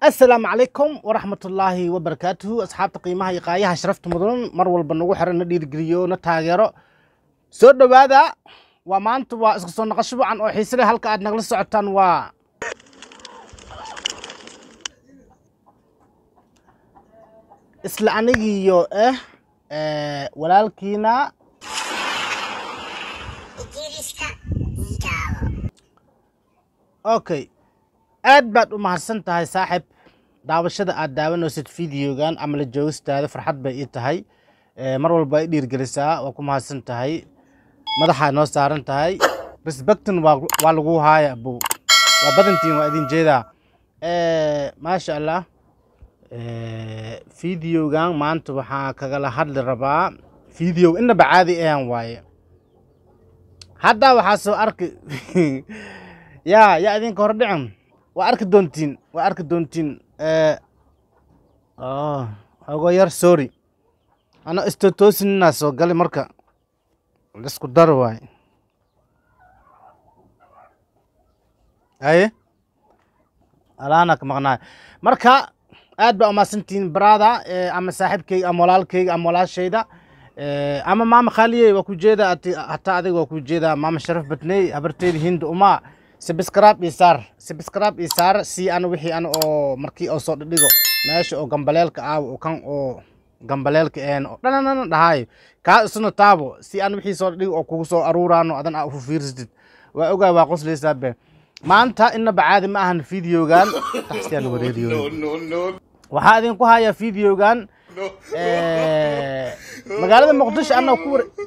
asalaamu calaykum waraxmatullaahi wabarakaatuhu asxaabta qiimaha iyo qaayaha sharafta mudan mar walba nagu xiran na dhiirigeliyo na taageero soo dhowaada waa maanta waa isku soo naqasho wacan oo xiise leh halka aad nagala socotaan waa isla anigiiyo eh eh, walaalkiina okay aad baad u mahadsan tahay saaxib daawashada aad daawanaysid videogan ama la joogistaada farxad bay ii tahay Eh, mar walba i dhiirgelisaa waa ku mahadsan tahay madaxaa noo saaran tahay respectin waa waa lagu haaya abow waa badantiin waa idin jeedaa Eh, maasha allah Eh, videogan maanta waxaa kagala hadli rabaa video inaba caadi ahan waaye hadda waxaa soo arki yaa yaa idinka hor dhicin waa arki doontiin waa arki doontiin Eh, oh, ogo yar sorry ana istotoosinina soo gali marka lisku dar waay aye alaana ka maqnaay marka aad baa umahadsantihiin brada ama saaxiibkeyga ama walaalkeyga ama walaashayda Eh, ama maama khaaliyey waa ku jeeda ati- hataa adiga waa ku jeeda maama sharaf badney habarteyda hinda uma sibiskraab iyo saar sibiskraab iyo saar si ana wixii ana oo markii oo soo dhidhigo meesha oo gambaleelka aawo oo kan oo gambaleelka een oo dhananana dhahayo kaa isuna taabo si aan wixii soo dhidhigo oo kugu soo aruuraano adan aa ufu fiirsatid waa ogaay waa qosleysaa be maanta inaba caadi ma ahan videogan taxsiyaa la wareeriyo waxaa idinku hayaa videogan eh, magaalada muqdisho anoo ku ware-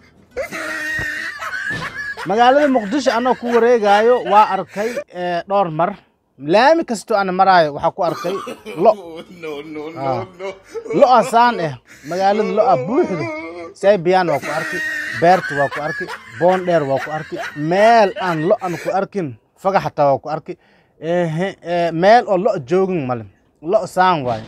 magaalada muqdisho anoo ku wareegaayo waa arkay eh, dhowr mar laami kastoo aan maraayo waxaa ku arkay lo Ah. lo-a saan eh magaalada lo-a buuxdo saybiyan waa ku arki beerta waa ku arki boondheer waa ku arki meel aan lo an ku arkin faga xataa waa ku arki ehe, eh, meel oo lo joogin male lo saan waaye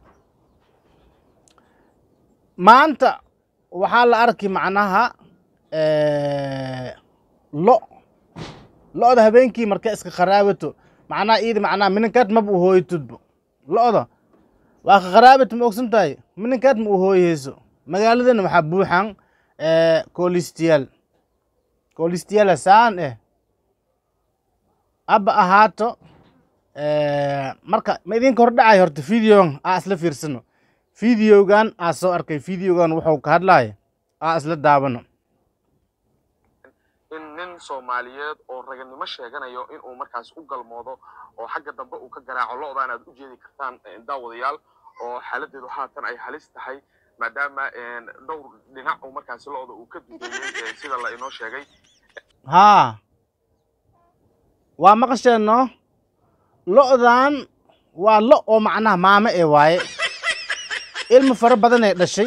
maanta waxaa la arki macnaha eh, lo lo-da habeenkii markay iska qaraabato macnaha iida macnaha mininkaad maba u hooyatudbo lo-da waa ka qaraabato ma ogsan tahay mininkaad ma u hooyeyso magaaladana waxaa buuxan eh, koolistiyaal koolistiyaala saan eh abba ahaato eh, marka ma idinka hordhacay horta videogan aa isla fiirsano videogan aa soo arkay videogan wuxuu ka hadlaya aa isla daawano in nin soomaaliyeed oo raganimo sheeganayo inuu markaas u galmoodo oo xagga dambe uu ka garaaco lo-daan aad u jeedi kartaan eh, daawadayaal oo xaaladeedu haatan ay halis tahay maadaama eh, dhowr dhinac uu markaasi lo-da uu ka dudeeyey eh, sida la inoo sheegay haa waa maqasheenno lo'dan waa lo oo macnaha maamo ee waaye ilmo fara badan ee dhashay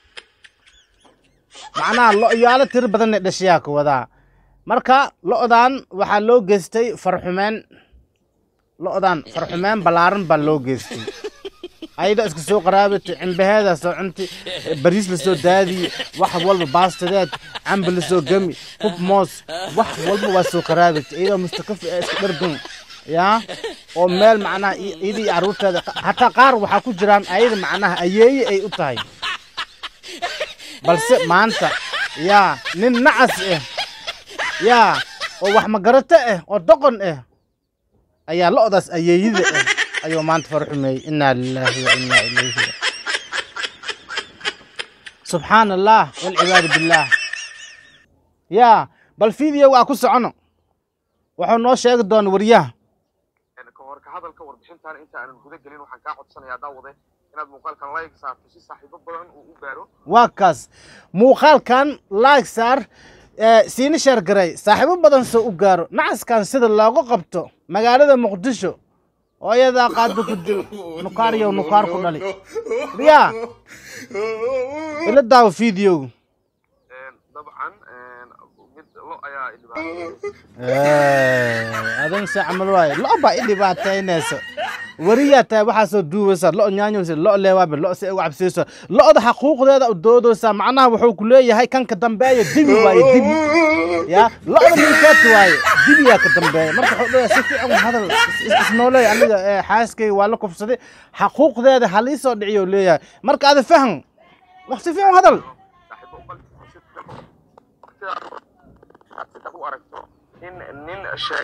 macnaha lo'yaalo tiro badan ee dhashayaa ka wadaa marka lo'dan waxaa loo geystay farxumeen lo'dan farxumeen ballaaran baa loo geystay ayada iska soo qaraabatay cimbaheeda soo cunti bariis lasoo daadiye wax walba baastadeed camba lasoo gami hub moos wax walba waa soo qaraabatay iyadoo mustakafi ee iska dhargan yaa oo meel macnaha i- iyada iyo carruurteeda hataa qaar waxaa ku jiraan ayada macnaha ayeeye ay u tahay balse maanta yaa nin nacas ah yaa oo wax magarato ah oo doqon ah ayaa lo'daas ayeeyada ah ayuu maanta farxumeeyey inaa lilaahi wa inaa ilayhi ra- subxaana allah walcibaadu billaah yaa bal video waa ku socono wuxuu noo sheegi doona wariyaha Eh, ka hor ka hadalka warbixintan inta aanan guda gelin waxaan kaa codsanayaa daawade inaad muuqaalkan like saarto si saaxiibo badan uu u gaaro waa kaas muuqaalkan like saar eh, siina sheer garay saaxiibo badan soo u gaaro nacaskan sida loogu qabto magaalada muqdisho oo iyadaa qaado ku dil nukaaryow nukaar ku dhali yaa ila daawo videogu Een, dabcan een, mid lo ayaa idhibaateeyey adan se camal waaye lo baa i dhibaataynaysa wariyaa tahay waxaa soo duubaysaa lo nyaanyaysa lo leewaabe lo se uga cabsiyeysa lo'da xaquuqdeeda u doodaysaa macnaha wuxuu ku leeyahay kanka dambeeya dibi waaye dibi ya lo'da ninkeet waaye dibiyaa ka dambeeya marka wuxuu leeyahay si fiican hadal is- is- isnooleey aniga ee, xaaskayga waa la kufsaday xaquuqdeeda halii soo dhiciyo leeyahay marka ada fahan wax si fiican hadal saaxiibo bal sida u aragto in nin sheeg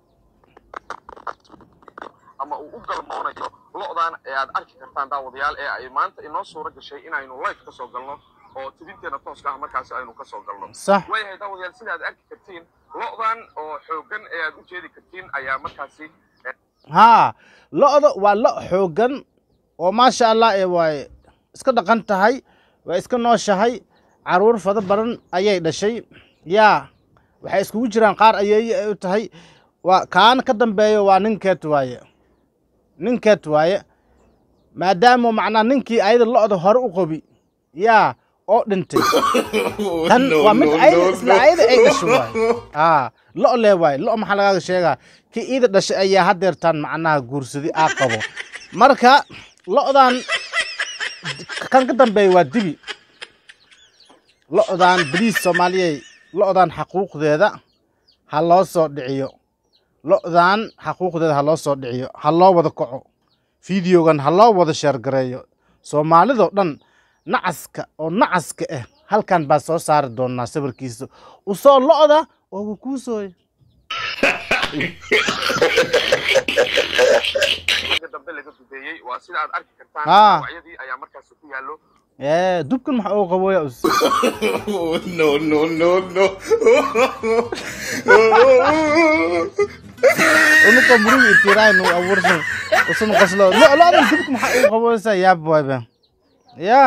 ama uu u galmoonayo lo'dan ee aad arki kartaan daawadayaal ee ay maanta inoo suura gashay inaynu live ka soo galno oo tibinteena tooska ah markaasi aynu ka soo galno sax waayahay daawadayaal sida aad arki kartiin lo'dan oo xoogan ee aad u jeedi kartiin ayaa markaasi eh, haa lo'da waa lo xooggan oo maasha allah ee waay iska dhaqan tahay waa iska nooshahay caruur fada badan ayay dhashay yaa waxay iskugu jiraan qaar ayeeye ay u tahay waa kaana ka dambeeyo waa ninkeet waaye ninkeet waaye maadaama macnaa ninkii ayada lo'da hore u qobi yaa oo dhintay tan waa mid ayada isla ayada ay dhashay waaye aa lo' lee waaye lo' maxaa lagaaga sheegaa kii iida dhashay ayaa hadeertaan macnaha guursaday aa qabo marka lo'dan kan ka dambeeya waa dibi lo'dan baliis soomaaliyey lo'dan xaquuqdeeda ha loo soo dhiciyo lo'dan xaquuqdeeda ha loo soo dhiciyo ha loo wada kaco fideogan ha loo wada sheergareeyo soomaalidoo dhan nacaska oo nacaska ah halkan baa soo saari doonaa sawirkiisa usoo lo'da oo kukuusooy xagga dambe laga dubeeyey waa sida aad arki kartaan Ah. magacyadii ayaa markaasi ku yaallo ee dubkan maxa uu qabooya us no, no, no, no. unuka murugi itirayn uu abuursan usun qoslo lo lo'dan dubka maxa uu qabooysa yaab wayba ya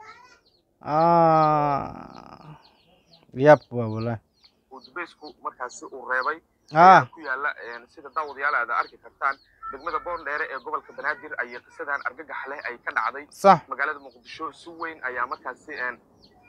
ah yaab waa walaa uu dubeysku markaasi uu reebay ah ku yaalla een, sida daawadayaal aad arki kartaan degmada boondheere ee gobolka banaadir ayay qisadan argagax leh ay ka dhacday sax magaalada muqdisho si weyn ayaa markaasi een,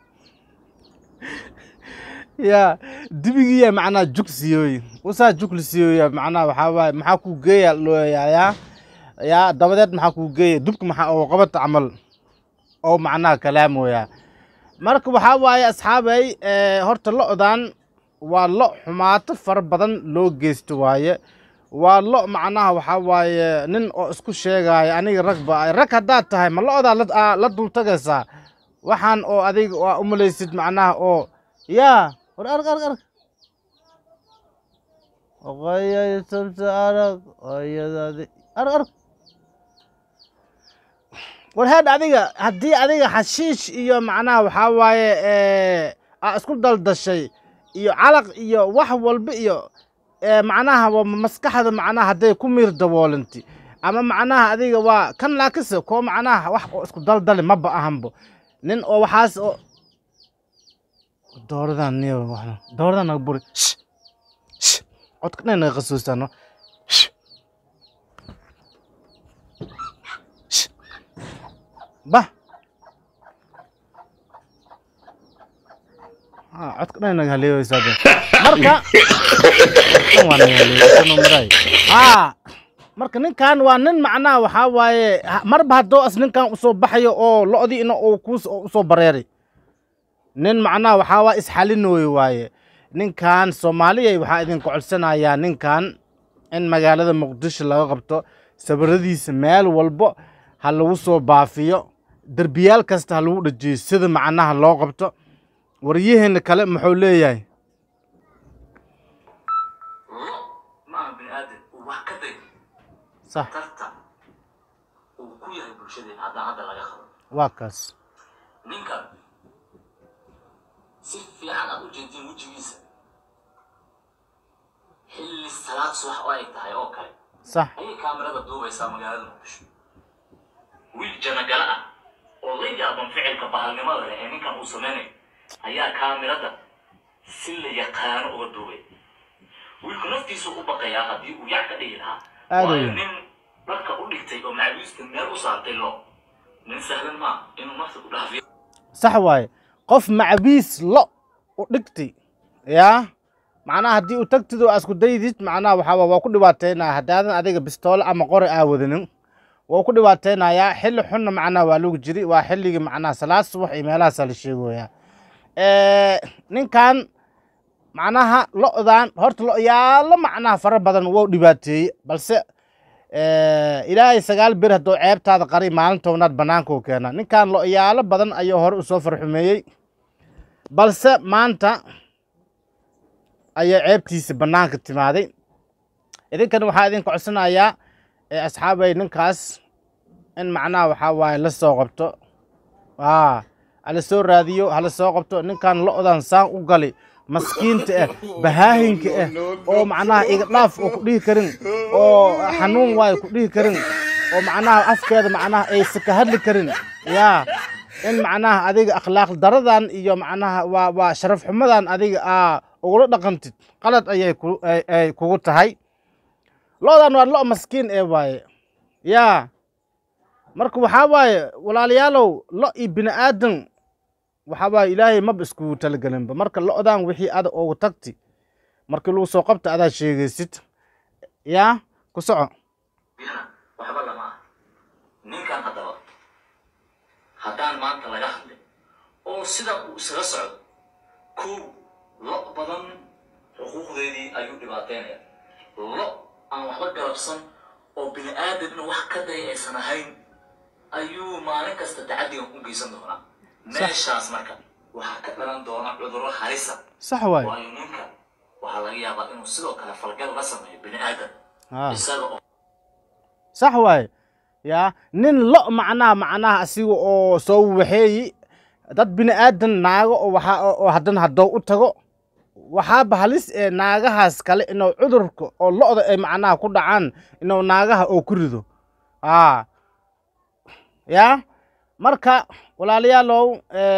ya dibigiya macnaa jug siyooy usaa jug la siyooya macnaa waxaa waaye maxaa kuu geeya looyayaa yaa dabadeed maxaa kuu geeya dubka maxaa oo qabata camal oo macnaha kalaamoya marka waxaa waaye asxaabay ee, horta lo'dan waa lo xumaato fara badan loo geysto waaye waa lo macnaha waxaa waaye nin oo isku sheegaya aniga rag ba rag haddaad tahay ma lo'daa la- aa la dultagaysaa waxaan oo adiga waa umalaysid macnaha oo yaa war arg arg arg oqayay sabta arag oyadaadi arg arg war heedh adiga haddii adiga xashiish iyo macnaha waxaa waaye ee, aa isku daldashay iyo calaq iyo wax walba iyo ee, macnaha waa maskaxda macnaha hadday ku miir daboolanti ama macnaha adiga waa kan laakise koo macnaha wax oo isku daldali maba ahanbo nin oo waxaas oo dooradan niyo waxna dooradan naga buri Shh! Shh! codka dhan naga qasuusano Shh! Shh! bah Ah, codka dhan naga haleewaysaa de marka kan waa naga haleewaysano maray haa marka ninkan waa nin macnaha waxaa waaye ha- marba haddoo as ninkan usoo baxayo oo lo'dii ina uu kuus usoo bareeray nin macnaha waxaa waa isxalinooyo waaye ninkan soomaaliyay waxaa idin codsanayaa ninkan in magaalada muqdisho laga qabto sawiradiisa meel walbo ha lagu soo baafiyo derbiyaal kasta ha lagu dhajiyo sida macnaha loo qabto waryaheena kale muxuu leeyahay lo maaha bini aadan uu wax ka day sax tartan uu ku yahay bulshadeena haddaan hadda laga qabo waa kaas ninkan si fiican aad u jeedtiin wejigiisa xilli salaad subax oo ay tahay oo kale sax ayay kaamirada duubaysaa magaalada muqdisho wiil janagala ah oo la yaaban ficilka bahalnimada leh ee ninkan uu samaynayo ayaa kaamirada si la yaqaano uga duubay wiilku naftiisu u baqayaa haddii uu yac ka dhigi lahaa Aad waayo weyn. nin dharka u dhigtay oo macluusta meel u saartay lo nin sahlan maa inuu nafta ku dhaafiyo sax waaye qof macbiis lo u dhigtay yaa macnaha haddii u tagtid oo asku daydid macnaha waxaa waa ku dhibaateynaya haddaadan adiga bistoole ama qori aa wadanin waa ku dhibaateynayaa xilli xunna macnaha waa lagu jiri waa xilligii macnaha salaad subax iyo meelahaasaa la sheegoyaa ninkan macnaha lo'dan horta lo'yaalo macnaha fara badan wou dhibaateeyey balse ilaahay sagaal bir hadduu ceebtaada qari maalin tobnaad bannaanka u keenaa ninkan lo'yaalo badan ayuu hore usoo farxumeeyey balse maanta ayaa ceebtiisa bannaanka timaaday idinkan waxaa idinka codsanayaa asxaabay ninkaas in macnaha waxaa waaye la soo qabto hala soo raadiyo hala soo qabto ninkan lo'dan saan u gali maskiinta ah bahaahinka ah oo macnaha iga dhaaf oo ku dhihi karin oo xanuun waayo ku dhihi karin oo macnaha afkeeda macnaha aysa ka hadli karin yaa in macnaha adiga akhlaaq daradan iyo macnaha waa waa sharaf xumadan adiga aa ugula dhaqantid qalad ayay ku ay kugu tahay lo'dan waa lo' maskiin ee waaye yaa marka waxaa waaye walaalayaalow lo' iyo bini aadan waxaa waaye ilaahay maba iskugu talagelinba marka lo'dan wixii ada ugu tagti markii lagu soo qabta adaa sheegaysid yaa ku soco waxba lama ah ninkan haddaba haddaan maanta laga hadlin oo sida uu isaga socdo kow lo badan xuquuqdeedii ayuu dhibaateynaya lo aan waxba galabsan oo bini aadamna wax ka day aysan ahayn ayuu maalin kasta tacadigan u geysan doonaa meeshaas marka waxaa ka dhalan doona cudurro halisa sax waaye waayo ninka waxaa laga yaabaa inuu sidoo kale falgal la sameeyo bini aadam haa isaga oo sax waaye yaa nin lo macnaha macnaha asiga oo soo waxeeyi dad bini aadan naago oo waxaa oo haddana haddoo u tago waxaaba halis ee naagahaas kale inuu cudurka oo lo'da ay macnaha ku dhacaan inuu naagaha oo ku rido aa yaa marka walaalayaalow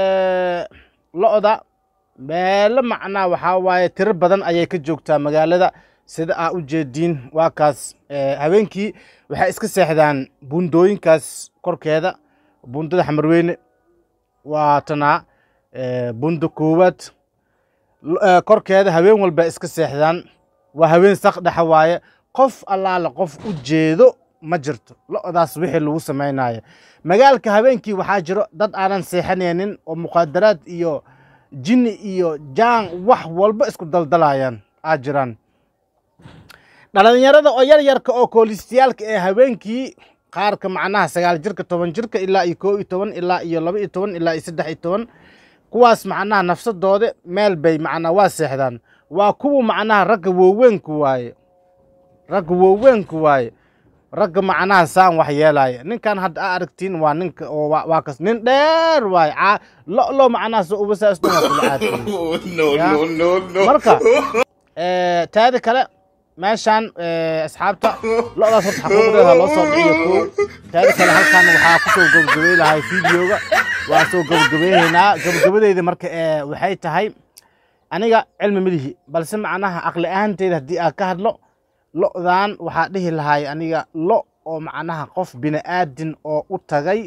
lo'da meelo macnaha waxaa waaye tiro badan ayay ka joogtaa magaalada sida aa u jeediin waa kaas habeenkii waxay iska seexdaan buundooyinkaas korkeeda buundada xamarweyne waa tanaa buunda koowaad korkeeda habeen walba iska seexdaan waa habeen sak dhexa waaye qof allaale qof u jeedo ma jirto lo'daas wixii lagu samaynayo magaalka habeenkii waxaa jiro dad aanan seexanaynin oo muqaadaraad iyo jinni iyo jaan wax walba isku daldalayaan aa jiraan dhalinyarada oo yar yarka oo koolistayaalka ee habeenkii qaarka macnaha sagaal jirka toban jirka ilaa iyo koo iyo toban ilaa iyo laba iyo toban ilaa iyo saddex iyo toban kuwaas macnaha nafsadooda meel bay macnaha waa seexdaan waa kuwa macnaha ragga waaweynka waaye ragga waaweynka waaye ragga macnaha saan wax yeelaya ninkan hadda aa aragtiin waa ninka oo waa kas nin dheer waaye caa lo lo macnaha soo ubasaasdhan waa kula caadiyey no, Yeah. no, no, no. marka eh, taada kale meeshaan eh, asxaabta lo'daas horta xaquuqdeeda loo soo dhiciyo kow taada kale halkan waxaa kusoo gabagabey lahay videoga waa soo gabagabaynaynaa gabagabadeyda marka eh, waxay tahay aniga cilmi milihi balse macnaha aqli ahaanteyda haddii aan ka hadlo lo'dan waxaa dhihi lahay aniga lo oo macnaha qof bini aadin oo u tagay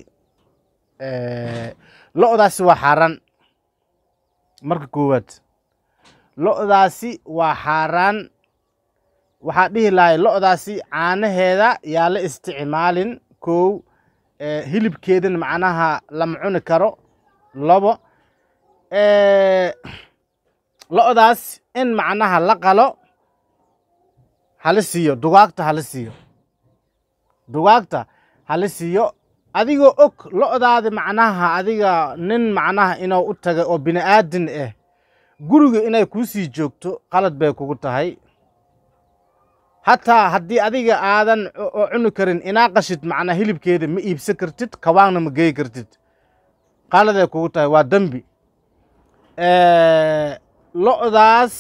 eh, lo'daasi waa xaaraan marka koowaad lo'daasi waa xaaraan waxaa dhihi lahay lo'daasi caanaheeda yaa la isticmaalin kow eh, hilibkeedana macnaha lama cuni karo labo eh, lo'daas in macnaha la qalo hala siiyo dugaagta hala siiyo dugaagta hala siiyo adigoo og lo'daadi macnaha adiga nin macnaha inuu u tagay oo bini aadin ah guriga inay kuu sii joogto qalad bay kugu tahay hataa haddii adiga aadan cu- oo cuni karin inaa qashid macnaa hilibkeeda ma iibsan kartid kawaanna ma geyi kartid qaladay kugu tahay waa dembi lo'daas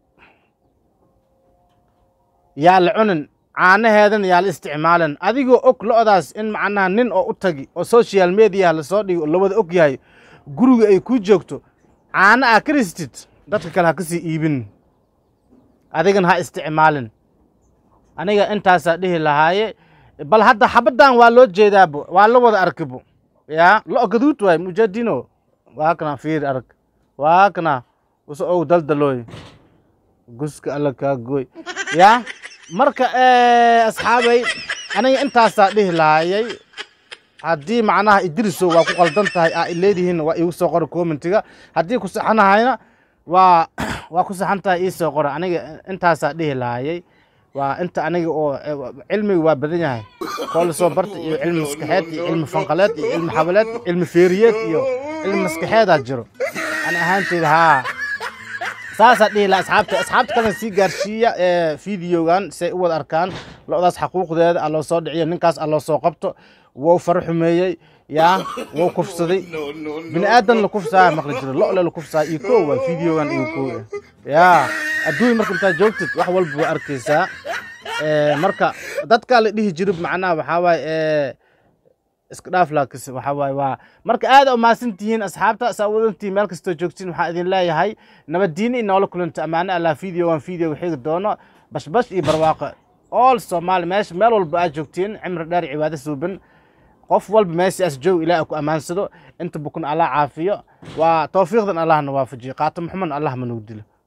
yaa la cunin caanaheedana yaa la isticmaalin adigoo og lo'daas in macnaha nin oo u tagi oo social media lasoo dhigo oo lawada og yahay guriga ay kuu joogto caano aa ka ristid dadka kale ha ka sii iibin adigana ha isticmaalin aniga intaasaa dhihi lahaaye bal hadda xabaddan waa loo jeedaabo waa la wada arkibo yaa lo gaduud waay mujadino waa kana fiir arag waa kana uso ow daldalooy guska alla kaa gooy ya marka eh, asxaabay aniga intaasaa dhihi lahaayay haddii macnaha idriso waa ku qaldan tahay aa ileedihiin waa iigu soo qora commentiga haddii ku saxanahayna waa waa ku saxan tahay ii soo qora aniga intaasaa dhihi lahaayay waa inta aniga oo eh, cilmiga waa badan yahay kool soo barta iyo cilmi maskaxeed iyo cilmi fanqaleed iyo cilmi xabaleed iyo cilmi feeriyeed iyo cilmi maskaxeedaa jiro ani ahaanteyda haa saasaa dhihi laha asxaabta asxaabta kalena sii gaarsiiya ee fideogan si ay u wada arkaan lo-daas xaquuqdeeda aa loo soo dhiciyo ninkaas aa loo soo qabto wou faro xumeeyey yaa wou kufsaday bini aadan la kufsaaya maqli jiro lo-le la kufsaaya iyo kow waa fideogan iyo kow ah yaa adduunya marka intaad joogtid wax walba waa arkaysaa Eh, marka dadkaa la dhihi jiro macnaha waxaa waaye eh, iska dhaaf laakis waxaa waaye waa marka aada umahadsan tihiin asxaabta saa wadantiin meel kastoo joogtiin waxaan idin leeyahay nabaddiini iyo noola kulanta ammaane allah video waan video xigi doono bashbash iyo barwaaqo all soomaali meesha meel walba aad joogtiin cimri dheer iyo cibaado suuban qof walba meeshaas joog ilaah ku ammaansado inta bukun allah caafiyo waa towfiiqdan allahna waafajiyo qaato maxamed allah ma nagu dilo